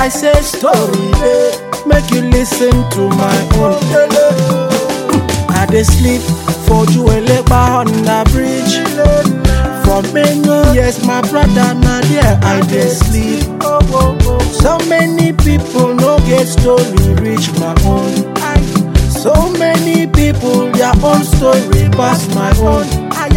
I say story, eh, make you listen to my own. I dey sleep for Juwelepa on the bridge. For many years, my brother na there I dey sleep. So many people no get story reach my own. So many people their own story pass my own.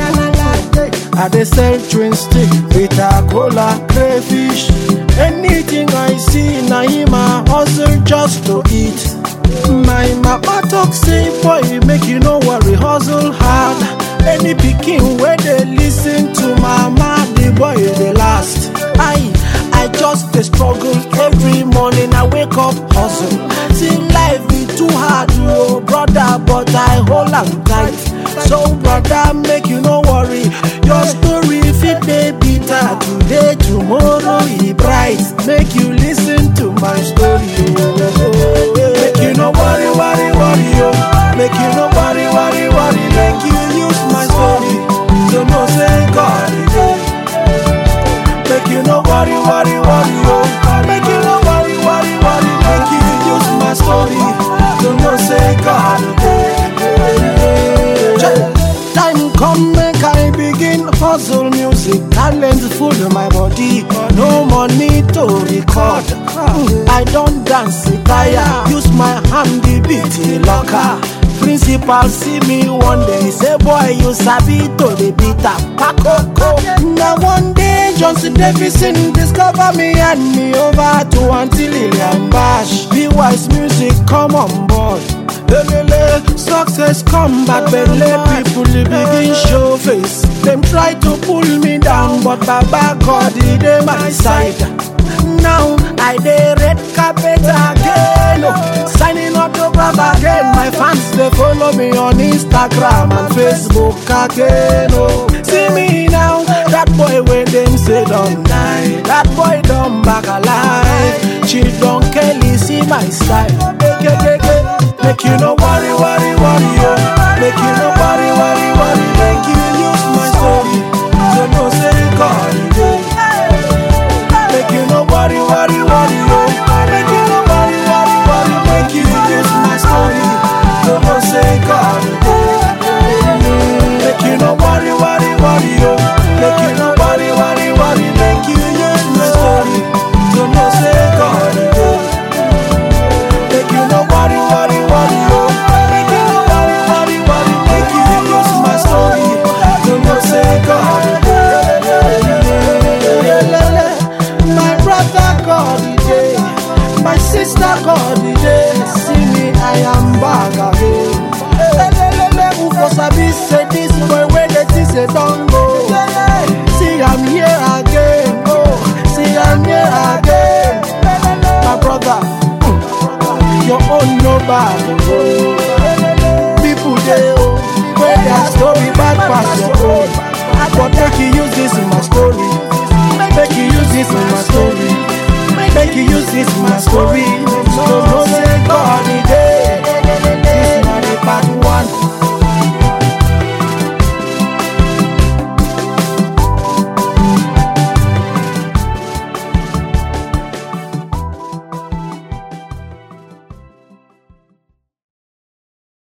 I dey sell twin stick, bitter cola, crayfish. Anything I see na him I hustle just to eat. My mama talk say boy make you no worry hustle hard. Any pikin wey dey listen to mama the boy dey last. I I just dey struggle every morning I wake up hustle. See life be too hard oh brother but I hold am tight. So brother make you no worry your story fit dey bitter today tomorrow e bright. Make you listen to my story oh. Make you no worry worry worry oh. Make you no worry worry worry make you use my story to know say God e dey. Make you no worry, worry, worry, oh. Make you no worry, worry, worry. Make you use my story to know say God dey. Time come make I begin hustle music. Talent full my body, no money to record. I don't dance tire, use my hand the beat locker. Principal see me one day, say boy you sabi to the beat am pakoko. Now one day Johnson Davidson discover me and me over to Auntie Lillian Bash. Be wise music come on board. Lelele, success come back, belle people they begin show face. Them try to pull me down, but Baba God he dey my side. Now I dey red carpet again, oh. signing autograph again. My fans they follow me on Instagram and Facebook again. Oh. See me now, that boy when them say don't die. That boy don't back alive. Children Kelly see my style. Make, make, make, make you no worry, worry, worry, oh. Make you no worry, worry, worry. Make you use my story to know say God he dey. Make you no worry, worry, worry, oh. Make you no worry, worry, worry. Make you use my story to know say God dey. Make you no worry, worry, worry, oh. Make you no worry, worry, worry. Make you use my story to know say God dey. Make you no worry, worry, worry, oh. Make you no worry, worry, worry. Make you use my story to know say God dey. My brother God dey, my sister God dey. See me, I am back again. Lelelele, who for sabi say this boy wey dey think say don go. See I'm here again, oh, see I'm here again. My brother, mm, your own no bad, oh. People dey oh, wey their story bad pass your own. But make you use this in my story. Make you use this in my story. Make you use this in my story. story.